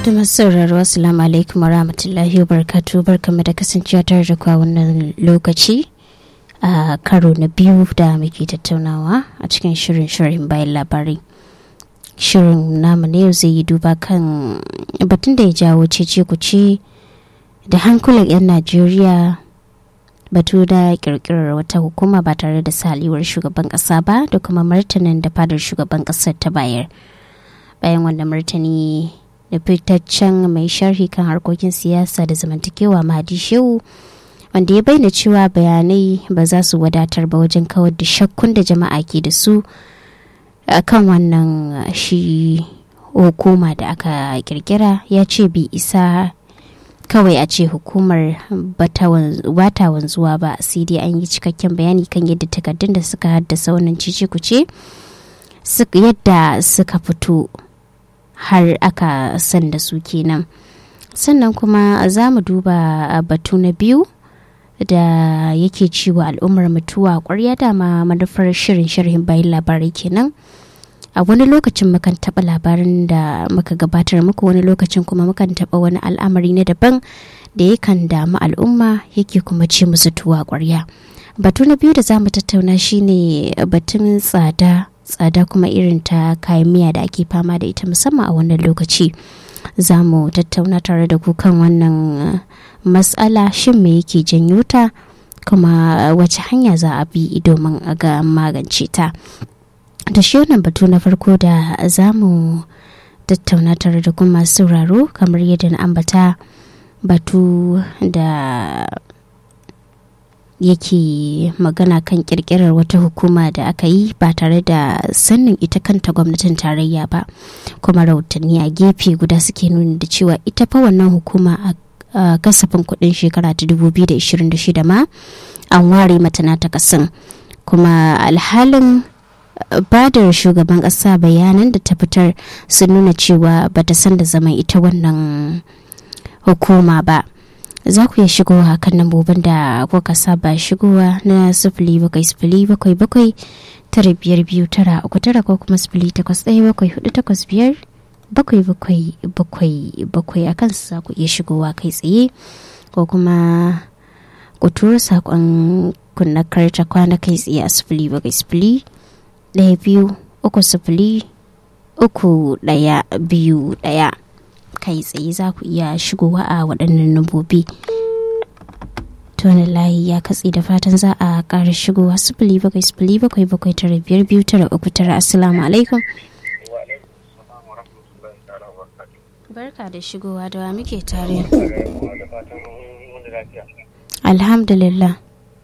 da masu sauraro assalamu alaikum wa rahmatullahi wa barakatu barkamu da kasancewa tare da kwa wannan lokaci a karo na biyu da muke tattaunawa a cikin shirin shirin bayan labarai shirin namu na yau zai yi duba kan batun da ya jawo cece kuce da hankulan 'yan najeriya batu da kirkirar wata hukuma ba tare da saliwar shugaban kasa ba da kuma martanin da fadar shugaban kasar ta bayar bayan wanda martani da fitaccen mai sharhi kan harkokin siyasa da zamantakewa mahadi shehu wanda ya bayyana cewa bayanai ba za su wadatar ba wajen kawar da shakkun da jama'a ke da su kan wannan shi hukuma da aka kirkira ya ce bi isa kawai a ce hukumar bata wanzuwa ba sai dai an yi cikakken bayani kan yadda takardun da suka haddasa wannan cice kuce yadda suka fito har aka san da su kenan sannan kuma za mu duba batu na biyu da yake ciwo al'ummar mutuwa kwarya dama manufar shirin sharhin bayan labarai kenan a wani lokacin mukan taɓa labarin da muka gabatar muku wani lokacin kuma mukan taɓa wani al'amari na daban da yakan damu al'umma yake kuma ci musu tuwa kwarya batu na biyu da za mu tattauna shine batun tsada tsada kuma irin ta kayan miya da ake fama da ita musamman a wannan lokaci za mu tattauna tare da ku kan wannan matsala shin me yake janyo ta kuma wace hanya za a bi domin a ga magance ta da shi wannan batu na farko da za mu tattauna tare da kuma sauraro kamar yadda na ambata batu da yake magana kan kirkirar wata hukuma da aka yi ba tare da sannin ita kanta gwamnatin tarayya ba kuma rahotanni a gefe guda suke nuni da cewa ita fa wannan hukuma a kasafin kudin shekara ta 2026 ma an ware mata na ta kasan kuma alhalin badar shugaban kasa bayanan da ta fitar sun nuna cewa bata san da zaman ita wannan hukuma ba za ku iya shigowa kan lambobin da kuka saba shigowa na sifili bakwai sifili bakwai bakwai tara biyar biyu tara uku tara ko kuma sifili takwas ɗaya bakwai hudu takwas biyar bakwai bakwai bakwai bakwai a kansu za ku iya shigowa kai tsaye ko kuma ku tura saƙon kunna karta kwana kai tsaye a sifili bakwai sifili ɗaya biyu uku sifili uku ɗaya biyu ɗaya kai tsaye za ku iya shigowa a waɗannan nambobi tonin layi ya katse da fatan za a ƙara shigowa sifili bakwai sifili bakwai bakwai tara biyar biyu tara uku tara assalamu alaikum barka da shigowa da wa muke tare alhamdulillah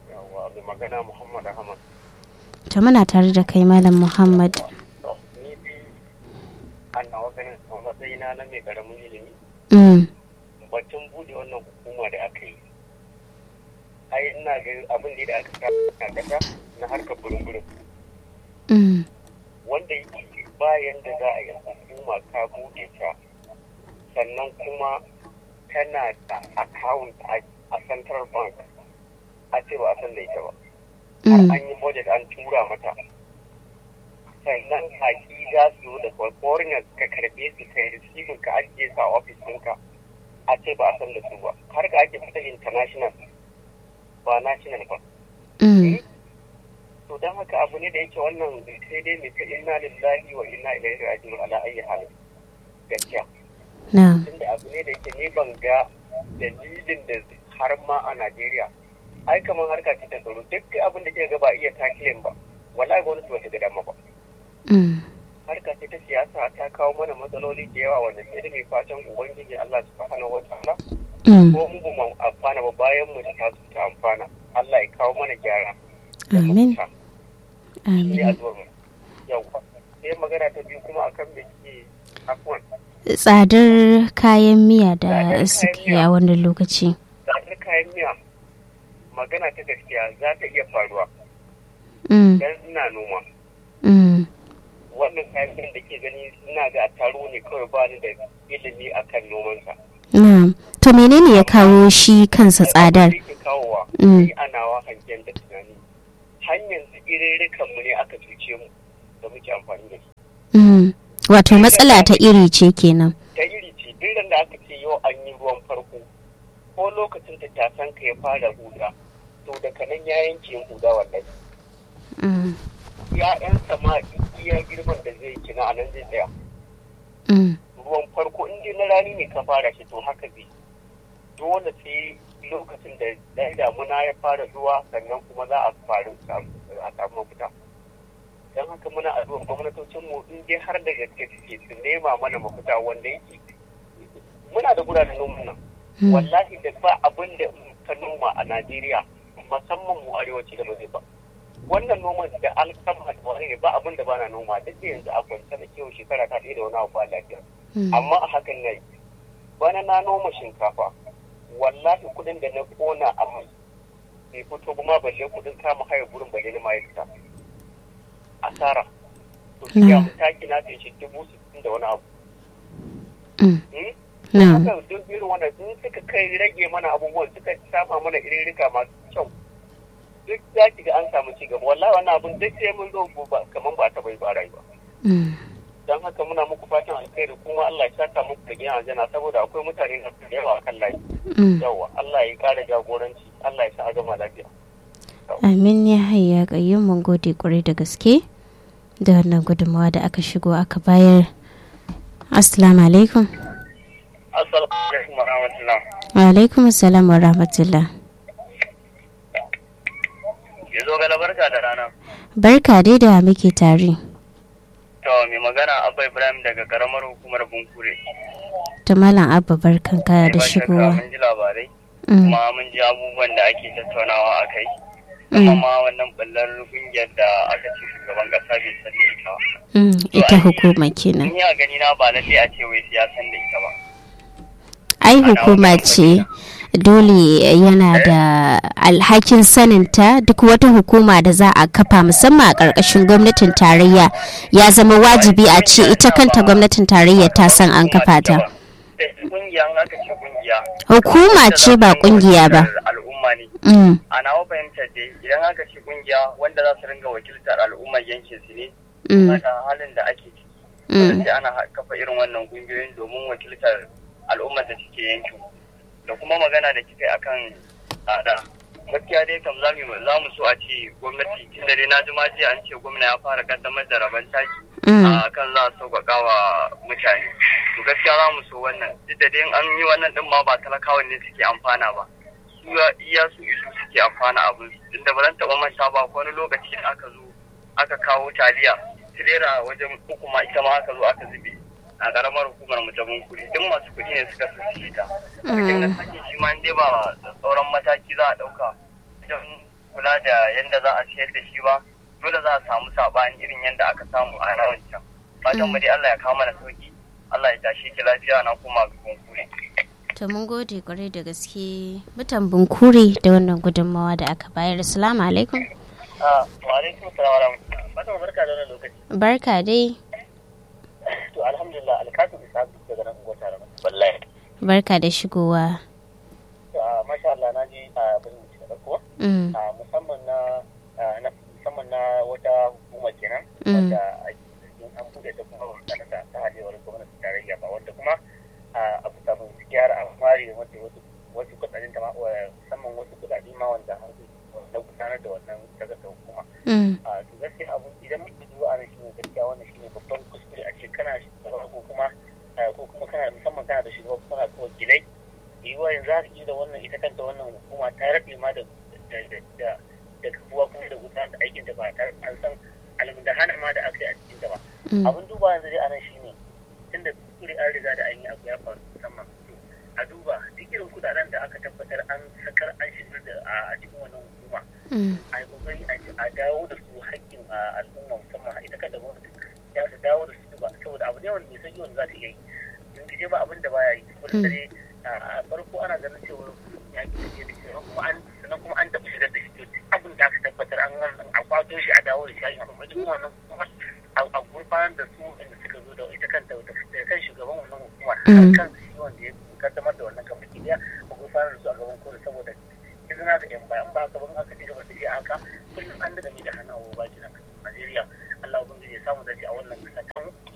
ta muna tare da kai malam muhammad matsayina na mai karamin ilimi batun bude wannan hukuma da aka yi ai ina ga abin da aka sa a kasa na harkar burin-burin wanda bayan da za a yi hukuma ka bude ta sannan kuma tana da account a central bank a ce ba a san da ita ba har an yi budget an tura mata sannan kaki za su da foreigners ka karbe su ka yi receiving ka ajiye su a office ɗinka a ce ba a san da su ba har ka ake fita international ba national ba to don haka abu ne da yake wannan sai dai mai ta inna lillahi wa inna ilaihi raji'un ala ayyi halin gaskiya tunda abu ne da yake ne ban ga dalilin da har ma a Najeriya ai kamar harka ce ta tsaro duk abin da ke ga ba iya takilin ba wallahi gwamnati ba ta ga dama ba harka ce ta siyasa ta kawo mana matsaloli da yawa wanda sai da mai fatan ubangiji Allah subhanahu wa ta'ala ko mu ba mu amfana ba bayan mu ta su ta amfana Allah ya kawo mana gyara amin amin yawa sai magana ta biyu kuma akan me ke afwan tsadar kayan miya da suke a wannan lokaci tsadar kayan miya magana ta gaskiya za ta iya faruwa dan ina noma wannan kayan da ke gani ina ga taro ne kawai ba ni da ilimi akan nomansa. To menene ya kawo shi kansa tsadar? ke kawowa ni ana wa hangen da tunani hanyar irirrikan mu ne aka cuce mu da muke amfani da su wato matsala ta iri ce kenan ta iri ce duk ran da aka ce yau an yi ruwan farko ko lokacin da tasan ka ya fara huda to daga nan ya yanke yin huda wallahi ya'yansa ma iya girman da zai kina a nan zai tsaya ruwan farko in dai na rani ne ka fara shi to haka zai dole sai lokacin da ɗan damuna ya fara zuwa sannan kuma za a faru a samu mafita don haka muna addu'ar gwamnatocin mu in dai har da gaske suke su nema mana mafita wanda yake muna da guraren noman nan wallahi da ba abin da ka noma a Najeriya musamman mu arewaci da ba zai ba wannan noman da alkama da wani ne ba abin da bana noma duk da yanzu a kwance da kiwo shekara ta ɗaya da wani abu ba lafiya amma a hakan na yi bana na noma shinkafa wallahi kudin da na kona a mai bai fito ba ma balle kudin kama haya gurin balle na mai fita asara to shi ya taki na sai shi dubu sittin da wani abu haka duk irin wannan sun suka kai rage mana abubuwan suka sama mana irirrika masu kyau duk za ki ga an samu ci gaba wallahi wannan abun duk sai mun zo kamar ba ta bai ba rayuwa don haka muna muku fatan alkhairi kuma Allah ya saka muku da gina aljanna saboda akwai mutane na da yawa akan layi yawa Allah ya kara jagoranci Allah ya sa a gama lafiya amin ya hayya kayyum mun gode kwarai da gaske da wannan gudunmawa da aka shigo aka bayar assalamu alaikum assalamu alaikum wa rahmatullah wa alaikum assalam wa rahmatullah ya zo gala barka da rana barka dai da muke tare To mai magana Abba Ibrahim daga karamar hukumar Bunkure. Ta Malam Abba barkan kaya da shigowa. Mun ji labarai. Kuma mun ji abubuwan da ake tattaunawa a kai. Kuma ma wannan ballar kungiyar da aka ce shugaban kasa bai san da ita ba. Ita hukuma kenan. Ni a gani na ba lalle a ce wai ya san da ita ba. Ai hukuma ce. dole yana da alhakin saninta duk wata hukuma da za a kafa musamman a ƙarƙashin gwamnatin tarayya ya zama wajibi a ce ita kanta gwamnatin tarayya ta san an kafa ta. Hukuma ce ba kungiya ba. al'umma ne. A nawa fahimtar dai idan aka ce kungiya wanda za su ringa wakiltar al'ummar yankin su ne. Saka halin da ake ciki. Sai ana kafa irin wannan kungiyoyin domin wakiltar al'ummar da suke yankin. da kuma magana da kika akan tsada gaskiya dai kam za mu so a ce gwamnati tun da dai na ji maji an ce gwamna ya fara kaddamar da rabon taki a kan za a sauƙaƙa wa mutane to gaskiya za mu so wannan duk da dai an yi wannan din ma ba talakawan ne suke amfana ba su iya su isu suke amfana abin tun da ba zan taɓa manta ba wani lokaci da aka zo aka kawo taliya tirera wajen uku ma ita ma aka zo aka zube a karamar hukumar mu ta bunkuri duk masu kuɗi ne suka sassi ta cikin da sake shi ma dai ba da sauran mataki za a ɗauka don kula da yadda za a siyar da shi ba dole za a samu saɓani irin yadda aka samu a ranar can fatan mu dai Allah ya kawo mana sauki Allah ya tashe ki lafiya na kuma bunkuri to mun gode kwarai da gaske mutan bunkuri da wannan gudunmawa da aka bayar assalamu alaikum wa alaikum salam wa rahmatullahi barka da wannan lokaci barka dai to alhamdulillah alkatu isa daga nan unguwar tare wallahi barka da shigowa to a masha Allah na ji a birnin da kuwa a musamman na na musamman na wata hukuma kenan wanda an bude ta kuma wata ta ta hadewar gwamnati tarayya ba wanda kuma a kusa mun gyara a fari wanda wasu wasu kudaden ta musamman wasu kudade ma wanda an na gudanar da wannan daga ta hukuma a to gaskiya abu idan muke duba a shi ne gaskiya wannan shine babban kuskure a ce kana shugaba ko kuma ko kuma kana musamman kana da shugaba kana da wakilai yiwuwa yanzu haka da wannan ita kanta wannan hukuma ta rabe ma da da da kafuwa kuma da gudanar da aikin da ba tare an san almundahana ma da aka yi a cikin ta ba abin duba yanzu dai anan shine tunda kuskure an riga da an yi abu ya faru musamman a duba duk irin kudaden da aka tabbatar an sakar an shigar da a cikin wannan hukuma a yi kokari a dawo da su haƙƙin al'umma musamman ita kan da gwamnati ya su dawo da su ba saboda abu ne wanda bai san wanda za ta iya yi in ji ba abin da baya yi saboda dare a farko ana ganin cewa ya ki tafiye da shi kuma an sannan kuma an taɓa shigar da shi abin da aka tabbatar an a kwato shi a dawo da shi a yi amma duk wannan kuma a gurfanar da su inda suka zo da ita kanta da kan shugaban wannan hukuma kan shi wanda ya kaddamar da wannan kamar kidiya a gurfanar da su a gaban kotu saboda izina da yan bayan ba ka ban aka ci gaba da shi haka kullum an daga ni da hannu a baki na Najeriya Allah ubangiji ya samu dace a wannan kasa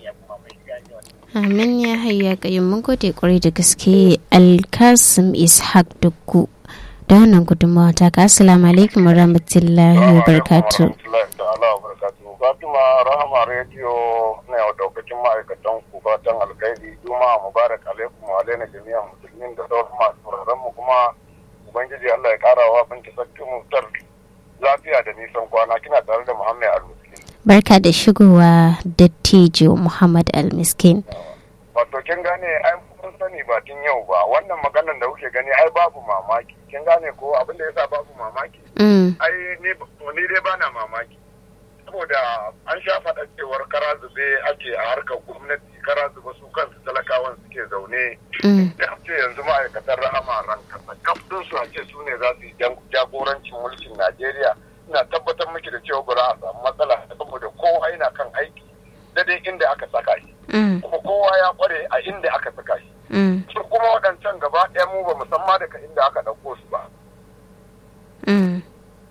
ya kuma mai gani amin ya hayya kayyum mun gode kwarai da gaske alkasim ishaq dukku da wannan gudunmawa ta ka assalamu alaikum warahmatullahi wabarakatuh Fatima Rahama Radio na yau daukacin ma'aikatan ku fatan alkhairi Juma'a Mubarak alaikum wa alaina jami'an musulmin da sauran masu sauraron mu kuma Ubangiji Allah ya kara wa binki sarki mutar lafiya da nisan kwana kina tare da Muhammad Al-Miskin. barka da shigowa dattijo muhammad al-miskin Wato kin gane ai kun sani ba tun yau ba wannan maganar da kuke gani ai babu mamaki kin gane ko abin da yasa babu mamaki Mm, ai ni ni dai bana mamaki saboda an sha faɗa cewar kara zube ake a harkar gwamnati kara zube su kansu talakawan suke zaune mm, da ce yanzu ma'aikatan rahama ran kasa kafin su a ce su ne za su yi jan- jagorancin mulkin najeriya ina tabbatar miki da cewa ba za a samu matsala saboda kowa yana kan aiki daidai inda aka saka shi mm, kuma kowa ya kware a inda aka saka shi mm, su kuma waɗancan gaba ɗaya mu ba musamman daga inda aka ɗauko su ba mm.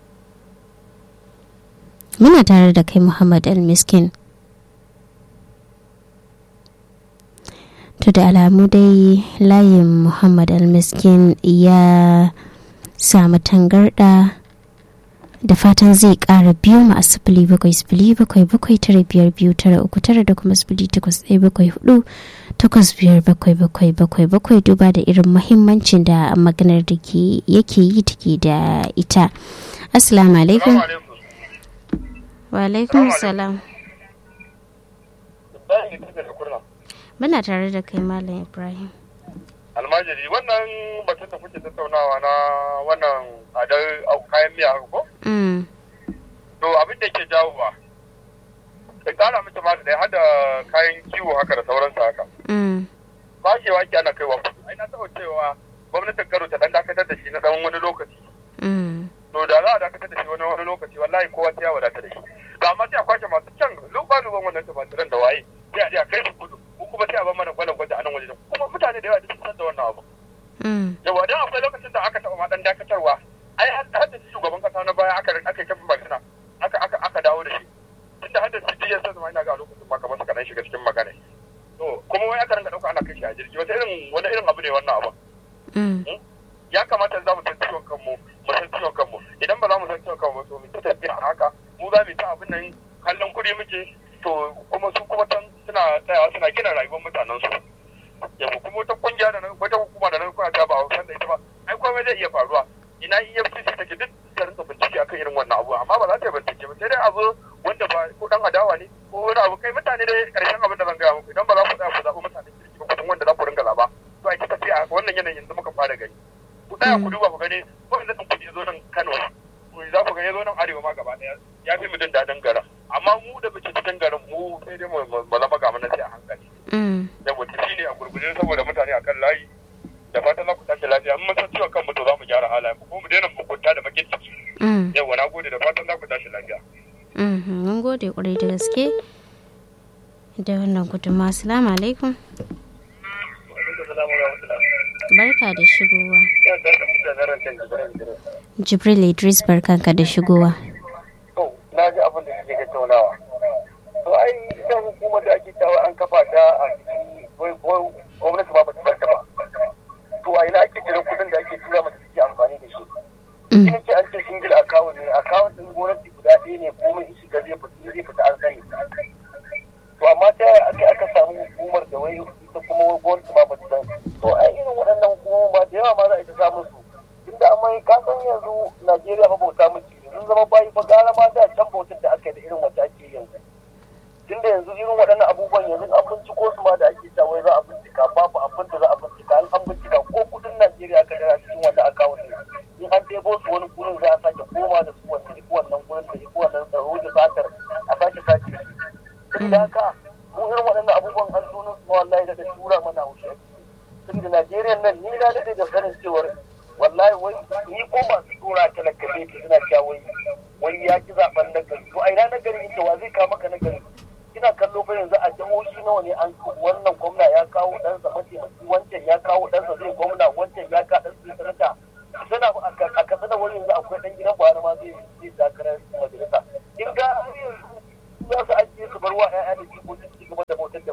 muna tare da kai muhammad al-miskin to da alamu dai layin muhammad al-miskin ya samu tangarda da fatan zai kara biyu ma a sifili bakwai sifili bakwai bakwai tara biyar biyu tara uku tara da kuma sifili takwas ɗaya bakwai hudu takwas biyar bakwai bakwai bakwai bakwai duba da irin mahimmancin da maganar da ke yake yi take da ita assalamu alaikum wa alaikum salam muna tare da kai malam ibrahim almajiri wannan batun da kuke tattaunawa na wannan tsadar kayan miya haka ko mm, to abin da ke jawowa da kara miki ma da hada kayan kiwo haka da sauransu haka mm, bashewa ke ana kaiwa kudu ai na taɓa cewa gwamnatin karo ta dan dakatar da shi na dan wani lokaci mm, to da za a dakatar da shi wani wani lokaci wallahi kowa sai ya wadata da shi to amma sai a kwashe masu can luba luban wannan tumatiran da waye sai a je a kai su kudu ko kuma sai a bar mana gwalan gwaje a nan waje kuma mutane da yawa duk sun san da wannan abu mm, yawa dan akwai lokacin da aka taɓa ma dan dakatarwa ai har da shugaban kasa na baya aka aka yi magana aka aka aka dawo da shi tunda har da CDS sai ina ga lokacin ma kamar suka dan shiga cikin magana to kuma wai aka rinka dauka ana kai shi a jirgi wata irin wani irin abu ne wannan abu mm, ya kamata za mu san ciwon kanmu mu san ciwon kanmu idan ba za mu san ciwon kanmu to mu ta tafiya a haka mu za mu yi ta abin nan kallon kuɗi muke to kuma su kuma can suna tsayawa suna gina rayuwar mutanen su yau kuma wata kungiya da nan wata hukuma da nan kuna ta ba a san da ita ba ai komai zai iya faruwa ina EFCC take duk ta rinka bincike akan irin wannan abu amma ba za ta yi bincike ba sai dai abu wanda ba ko dan adawa ne ko wani abu kai mutane dai karshen abin da zan gaya muku idan ba za ku tsaya ku zaɓi mutanen kirki ba kusan wanda za ku rinka zaba to a ki tafiya a wannan yanayin yanzu muka fara gani ku tsaya ku duba ku gani wanda ɗin kuɗi zo nan Kano ku za ku ga ya zo nan Arewa ma gaba ɗaya ya fi mu jin daɗin garin amma mu da muke cikin garin mu sai dai mu mu zama ga mana sai a hankali mm. saboda shi ne a gurguje saboda mutane akan layi da fatan za ku tashi lafiya in mun san ciwon kanmu to za mu gyara halayen mu ko mu daina mugunta da bakin ciki Mm, yawa na gode da fatan za ku tashi lafiya mhm, mun gode kwarai da gaske da wannan gudunmawa assalamu alaikum barka da shigowa jibril idris barkanka da shigowa to na ji abin da suke tattaunawa to ai ita hukumar da ake cewa an kafa ta a cikin gwamnati ba ba ta barta ba to a ina ake jiran kudin da ake tura mata suke amfani da shi Mm, ina ce an ce single account ne account din gwamnati guda ɗaya ne komai in shiga zai fita zai fita an sani to amma ta yaya aka aka samu hukumar da wai ita kuma gwamnati ma ba ta san to ai irin waɗannan hukumomi ba da yawa ma za a yi ta samun su tunda amma ka san yanzu Najeriya fa bauta muke sun zama bayi fa gara ma da can bautar da aka yi da irin wacce ake yanzu tunda yanzu irin waɗannan abubuwan yanzu an binciko su ma da ake cewa wai za a bincika babu abin da za a bincika an an bincika ko kudin Najeriya aka dara cikin wannan akawun ne in an ɗebo su wani gurin za a sake koma da su wanda iko wannan gurin da iko wannan tsaro da satar a sake sake su tunda haka mu irin waɗannan abubuwan an tono su ma wallahi daga tura mana wuce tunda Najeriya nan ni na daɗe da sanin cewar wallahi wai ni ko masu tura talaka ne suna cewa wai wai ya ki zaben nagari to a ina nagari yake wa zai kawo maka nagari ina kallo fa yanzu a jihohi nawa ne an wannan gwamna ya kawo ɗansa mataimaki wancan ya kawo ɗansa zai gwamna wancan ya kawo ɗansa zai sanata suna a kasa da wani yanzu akwai ɗan gidan buhari ma zai zai takarar majalisa in ga har yanzu za su ajiye su bar wa 'ya'ya da jikoki su gaba da bautar da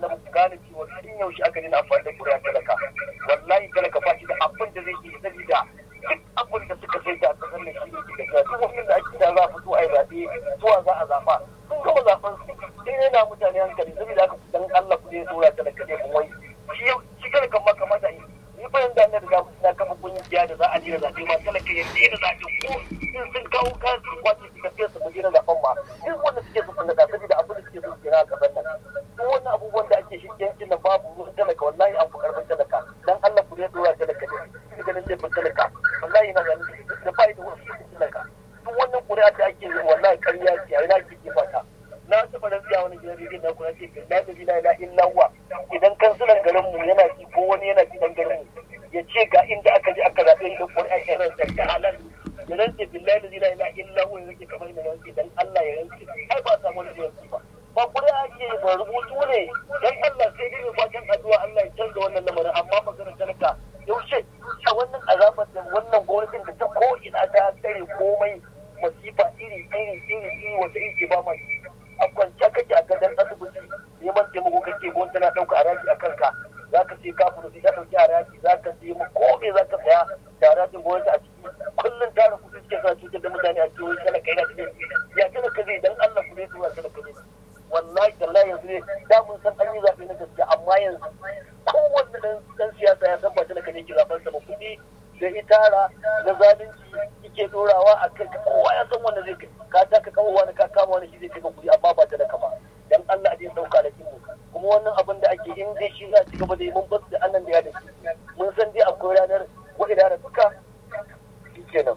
ba ku gane cewa tun yaushe aka dina amfani da kuri'a talaka wallahi talaka ba shi da abin da zai yi sabida duk abin da suka sai da kasar da shi ne ke da duk wani da ake da za a fito a yi zaɓe zuwa za a zaɓa sun gama zaɓen su sai yana mutane hankali saboda haka dan Allah ku je tsora talaka ne kun wai shi shi talakan ma kamata yi ni bayan da na riga na kafa kungiya da za a jira zaɓe ma talaka ya daina zaɓe ko in sun kawo kayan su kwace su tafiya su mu jira zaɓen ma duk wanda suke so sun da saboda abin da suke so su jira a ƙasar nan duk wannan abubuwan da ake shi yankin nan babu ruwan talaka wallahi an fi karfin talaka dan Allah ku je tsora talaka ne shi ganin laifin talaka wallahi na ganin da bai da wasu talaka duk wannan ƙuri'a da ake yi wallahi ƙarya ce a ina ke jefa ta na taɓa rantsuwa wani gidan rediyon na kuna ce la da ila ila illa huwa idan kansulan garin mu yana ci ko wani yana ci dan garin mu ya ce ga inda aka je aka zaɓe da ƙuri'a ya rantsa ta halal ya rantse billahi da ila ila illa huwa yake kamar da rantse dan Allah ya rantse ai ba samu wani rantse ba ba ƙuri'a ake ba rubutu ne dan Allah sai dai mai fatan addu'a Allah ya canza wannan lamarin amma maganar talaka yaushe a wannan azabar da wannan gwamnatin da ta ko ina ta tsare komai masifa iri iri iri iri wata iri ba ma a kwance kake a gadon asibiti neman taimako kake ko tana ɗauka haraji a kanka za ka sai kafin sai ta ɗauki haraji za ka sai mu ko me za ka saya da harajin gwamnati a ciki kullum tara kuɗi suke sa cutar da mutane a cikin talaka yana da ya talaka zai dan Allah ku zai tura talaka zai wallahi tallahi yanzu ne da mun san an yi zaɓe na gaskiya amma yanzu kowanne ɗan siyasa ya san ba talaka ne ke zaɓen sa ba kuɗi da itara da zalunci yake dorawa a kai kowa ya san wanda zai kai ka taka kawo wani ka kama wani shi zai kai kuɗi amma ba talaka ba dan Allah zai dauka da kinmu kuma wannan abin da ake in dai shi za a ci gaba da yi mun basu da annan da ya da mun san dai akwai ranar wa'ida da duka shi kenan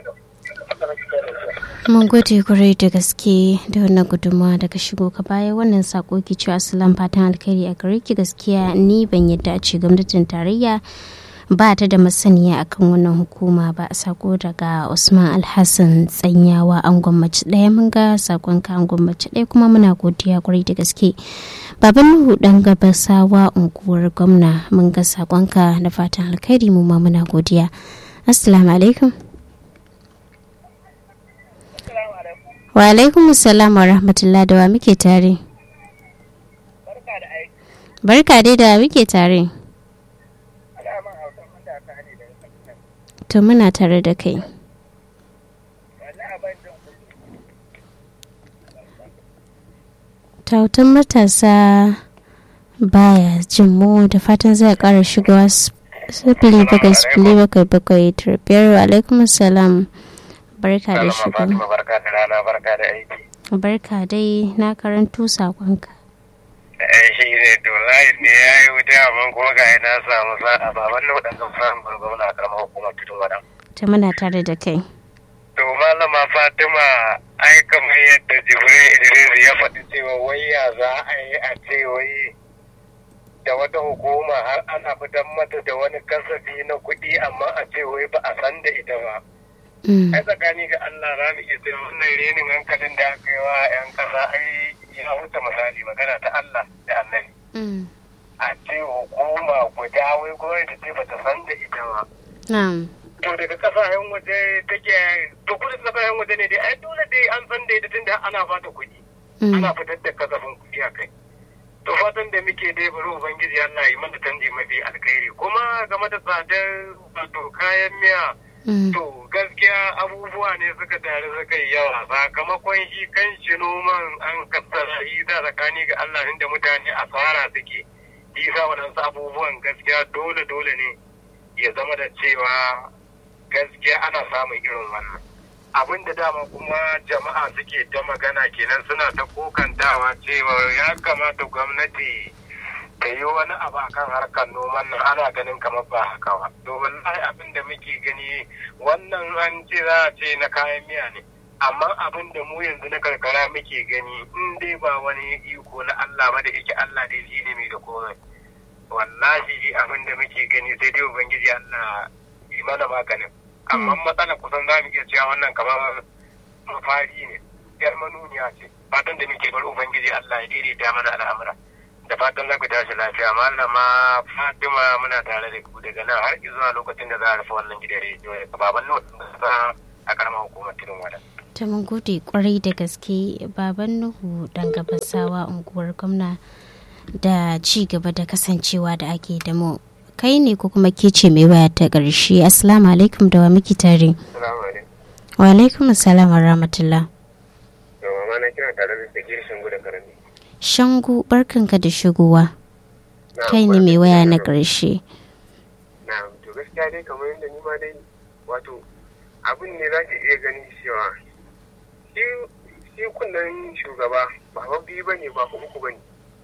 mun gode kwarai da gaske da wannan gudunmawa daga shigo ka baya wannan sako ki cewa asalan fatan alkhairi a gare ki gaskiya ni ban yadda a ce gwamnatin tarayya ba ta da masaniya akan wannan hukuma ba sako daga usman alhassan tsanyawa an gwamnati ɗaya mun ga sakon ka an gwamnati ɗaya kuma muna godiya kwarai da gaske baban nuhu dan gabasawa unguwar gwamna mun ga sakonka da fatan alkhairi mu ma muna godiya assalamu alaikum wa alaikum salam wa rahmatullah da wa muke tare barka dai da muke tare to muna tare da kai tautan matasa baya jin mu da fatan zai kara shigowa sifili bakwai sifili bakwai bakwai biyar wa alaikum salam barka da shigo barka da rana barka da aiki barka dai na karanto sakonka shi ne to layin ne ya yi wuta amma kuma ga na samu sa'a ba wannan waɗanda samun gwamna a karamar hukumar tudun wadan ta muna tare da kai to malama fatima ai kamar yadda jibril idris ya faɗi cewa wai ya za a yi a ce wai da wata hukuma har ana fitar mata da wani kasafi na kuɗi amma a ce wai ba a san da ita ba ai tsakani ga Allah za mu iya cewa wannan renin hankalin da aka yi wa 'yan ƙasa ai ya wuce misali magana ta Allah da annabi a ce hukuma guda wai gwamnati ce bata san da ita ba to daga kasashen waje take to kudin kasashen waje ne dai ai dole dai an san da ita tunda ana fata kuɗi ana fitar da kasafin kuɗi a kai to fatan da muke dai bari ubangiji Allah yi mana canji mafi alkhairi kuma game da tsadar wato kayan miya to gaskiya abubuwa ne suka tare suka yi yawa sakamakon shi kan shi noman an kassara yi da tsakani ga Allah inda mutane asara suke isa waɗansu abubuwan gaskiya dole dole ne ya zama da cewa gaskiya ana samun irin wannan abin da dama kuma jama'a suke ta magana kenan suna ta kokantawa cewa ya kamata gwamnati ta yi wani abu akan harkar noman nan ana ganin kamar ba haka ba to wallahi abin da muke gani wannan an ce za a ce na kayan miya ne amma abin da mu yanzu na karkara muke gani in dai ba wani iko na Allah ba da yake Allah dai shi ne mai da komai wallahi abin da muke gani sai dai ubangiji Allah yi mana maganin amma matsala kusan za mu iya cewa wannan kamar mafari ne yar manuniya ce fatan da muke bari ubangiji Allah ya daidaita mana al'amura da fatan za ku tashi lafiya malama fatima muna tare da ku daga nan har zuwa lokacin da za a rufe wannan gidan rediyo da baban nuhu a karamar hukumar tudun wada. ta mun gode kwarai da gaske baban nuhu dan gabasawa unguwar gwamna da ci gaba da kasancewa da ake da mu kai ne ko kuma ke ce mai waya ta ƙarshe assalamu alaikum da wa miki tare wa alaikum assalam wa rahmatullah na kira tare da sagir shangu da karami shangu barkanka da shigowa kai ne mai waya na ƙarshe na to gaskiya dai kamar yadda ni ma dai wato abin ne za ki iya ganin cewa shi kunnen shugaba ba ba biyu ba ne ba uku ba ne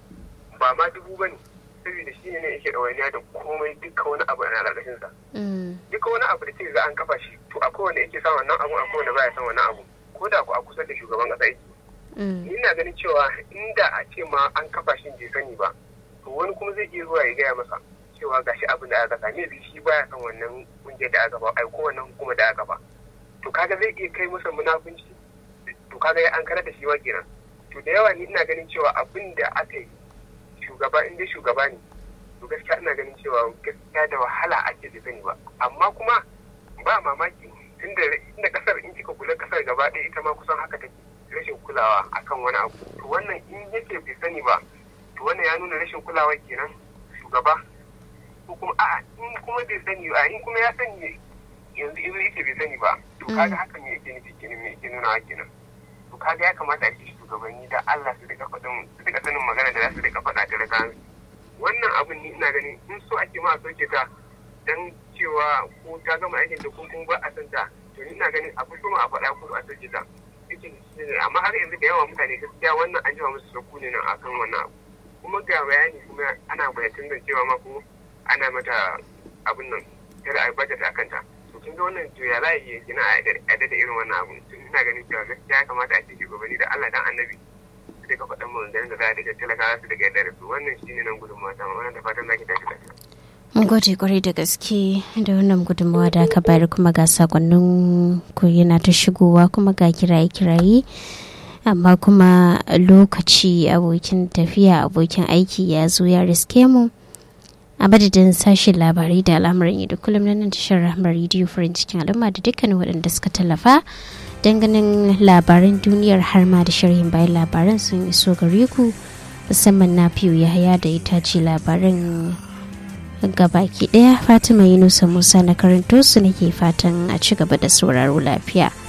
ba ma dubu ba ne saboda shi ne yake ɗawainiya da komai duka wani abu na ƙarƙashinsa duka wani abu da ke za an kafa shi to akwai wanda yake son wannan abu akwai wanda baya son wannan abu ko da ku a kusa da shugaban ƙasa yake ni na ganin cewa inda a ce ma an kafa shi bai sani ba to wani kuma zai iya zuwa ya gaya masa cewa gashi abin da aka same bi shi baya son wannan kungiyar da aka ba ai ko wannan hukumar da aka ba to kaga zai iya kai masa munafunci to kaga ya an karar da shi wa kenan to da yawa ni ina ganin cewa abin da aka yi shugaba in dai shugaba ne to gaskiya ina ganin cewa gaskiya da wahala ake da sani ba amma kuma ba mamaki tunda inda kasar in kika kula kasar gaba ɗaya ita ma kusan haka take rashin kulawa akan wani abu to wannan in yake bai sani ba to wannan ya nuna rashin kulawa kenan shugaba ko kuma a'a in kuma bai sani ba in kuma ya sani yanzu izo yake bai sani ba to kaga haka me yake nufi kenan me yake nuna kenan to kaga ya kamata a ce shugabanni da Allah su rika faɗin su rika sanin magana da za su rika faɗa da rika wannan abun ni ina ganin in so ake ma a soke ta dan cewa ko ta gama aikin da ko kuma ba a san ta to ni ina ganin a fito ma a faɗa ko a soke ta amma har yanzu da yawa mutane gaskiya wannan an jima musu sauku ne nan akan wannan abu kuma ga bayani kuma ana bayatun da cewa ma ko ana mata abin nan kada a budget a kanta to kin ga wannan to ya za a iya gina a da irin wannan abu to ina ganin cewa gaskiya ya kamata a ce shugabanni da Allah dan annabi su daga faɗan mu da za a daga talakawa su daga yadda da su wannan shine nan gudunmawa ta wannan da fatan zaki tashi lafiya mun gode kwarai da gaske da wannan gudunmawa da aka bayar kuma ga sakonnin ku yana ta shigowa kuma ga kiraye-kiraye amma kuma lokaci abokin tafiya abokin aiki ya zo ya riske mu a madadin sashen labarai da al'amuran yadda kullum na nan tashar rahmar rediyo farin cikin al'umma da dukkanin waɗanda suka tallafa don ganin labaran duniyar har ma da sharhin bayan labaran sun iso gare ku musamman na fiye yahaya da ita ce labaran gabaki daya fatima yunusa musa na karanto su nake fatan a ci gaba da sauraro lafiya